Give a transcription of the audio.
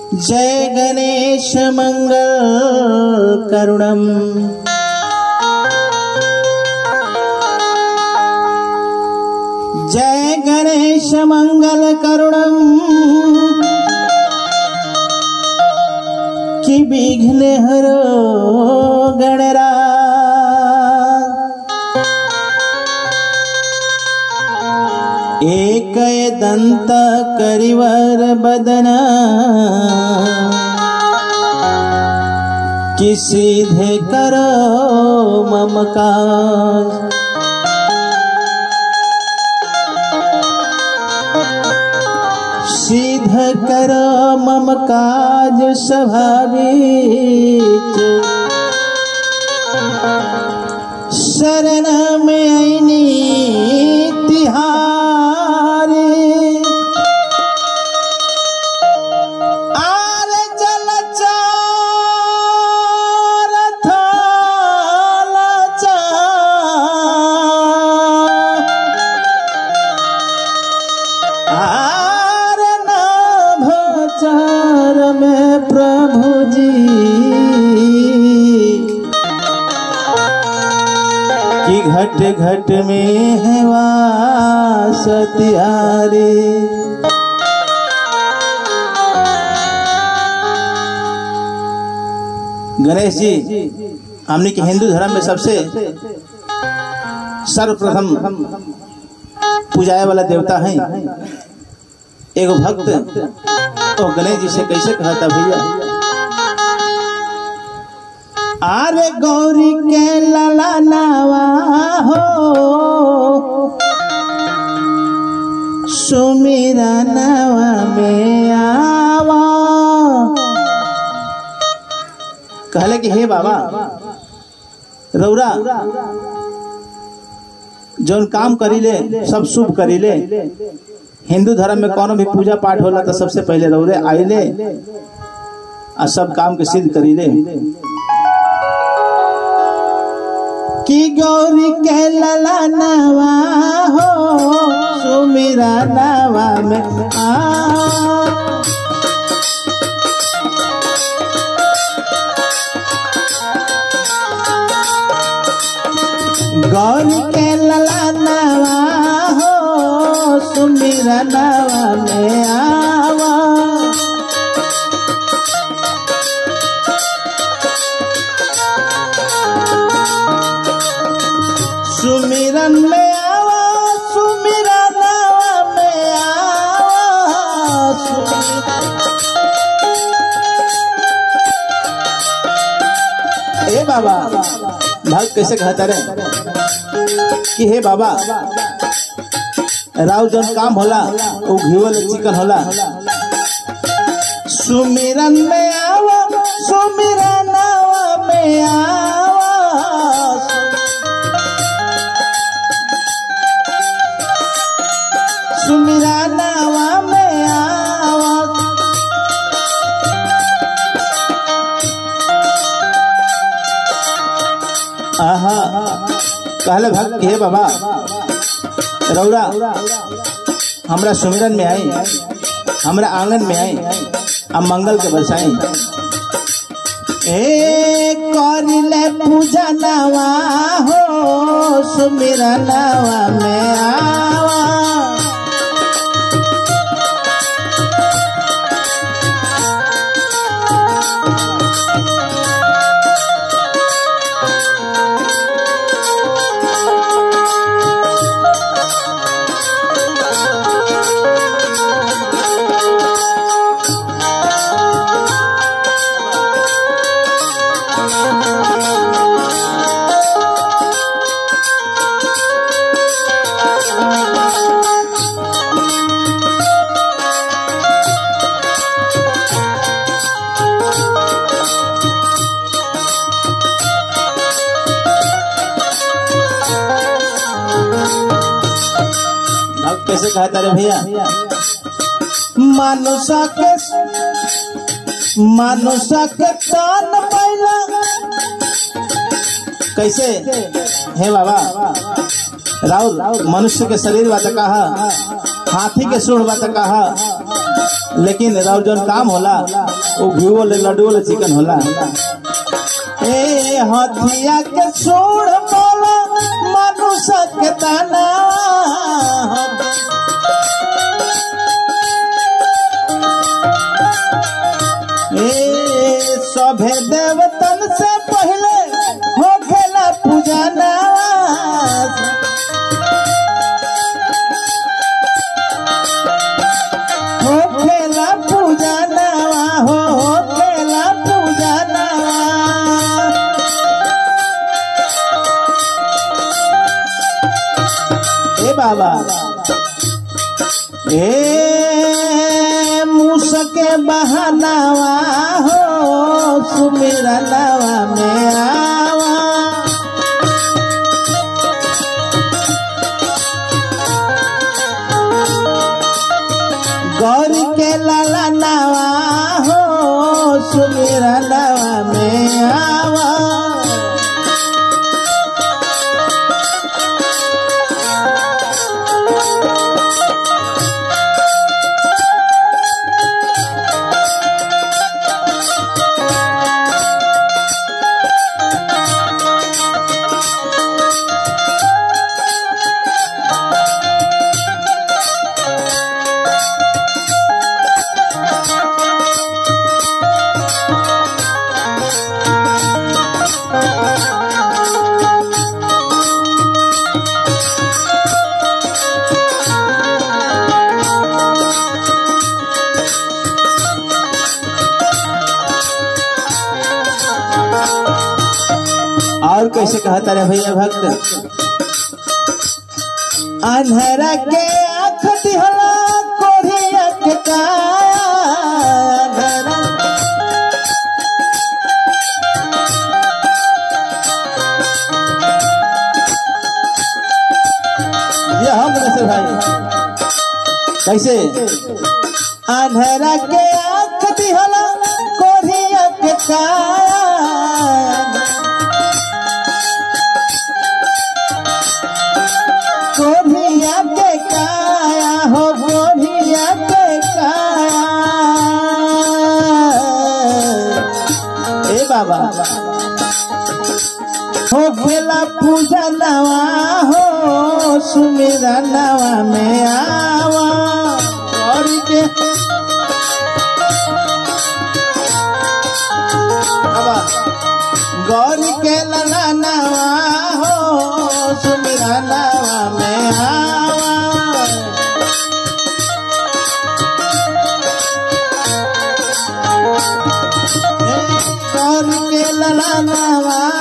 जय गणेश मंगल करुणम जय गणेश मंगल करुणम कि विघ्न हरो गणरा एक दंत करिवर बदन कि सीधे करो ममकाज सिद्ध कर मम काज स्वाभाविक शरण में ऐनी तिहारी आर जल चार थाल चार आर नाभचार में प्रभु जी कि घट घट में है वास तिहारे गणेश जी हमने के हिंदू धर्म में सबसे सर्वप्रथम पूजाए वाला देवता है एगो भक्त तो गणेश जी से कैसे कहता भैया अरे गौरी के लला नावा हो सुमीरा नावा में आवा कहले कि हे बाबा रौरा जौन काम करीले सब शुभ करीले हिंदू धर्म में कोनो भी पूजा पाठ होला तो सबसे पहले रौरे आइले आ सब काम के सिद्ध करीले कि गौरी के लला नवा हो सुमिरा नवा में आ गौरी के लला नवा हो सुमिरा नवा में आवा सुमिरन में आवा सुमिरनवा में आवा सुमिरन- ए बाबा भक्त कैसे कहता रे कि हे बाबा राव जन काम होला वो घीवल चिकन होला सुमिरन में आवा सुमिरनवा में आवा सुमिरा नावा में आवा आहा कहले भक्त हे बाबा रौरा हमरा सुमिरन में आई हमरा आंगन में आई अब मंगल के बरसाई ए करिले पूजा नवा हो सुमिरा नवा में आवा अब कैसे कहता रे भैया मानुषा के मानुषा के तान पैला कैसे हे बाबा राहुल मनुष्य के शरीर बात कहा हाथी के सूढ़ बा त कहा लेकिन राउर जौन काम होला वो घीवो ले लड्डू ले चिकन होला ए हथिया के सूढ़ बोला मनुष्य के दाना ए सभे देवतन से पहले हो खेला पूजना हो खेला पूजना हो हो खेला पूजना ए बाबा ए मुसके बहानावा हो सुमेरा नवा में आवा गौरी के लाला नवा हो सुमेरा नवा में आवा और कैसे कहता रे भैया भक्त अंधेरा के आँख दिहला कोढ़िया के काया अंधेरा ये हम नसर भाई कैसे अंधेरा के आँख दिहला कोढ़िया के काया कोढ़िया के काया हो कोढ़िया के काया ए बाबा हो खेला पूजा नवा हो सुमेरा नवा में आवा और के बाबा गौरी के लला नवा हो सुमेरा नवा में आवा गौरी के लला नवा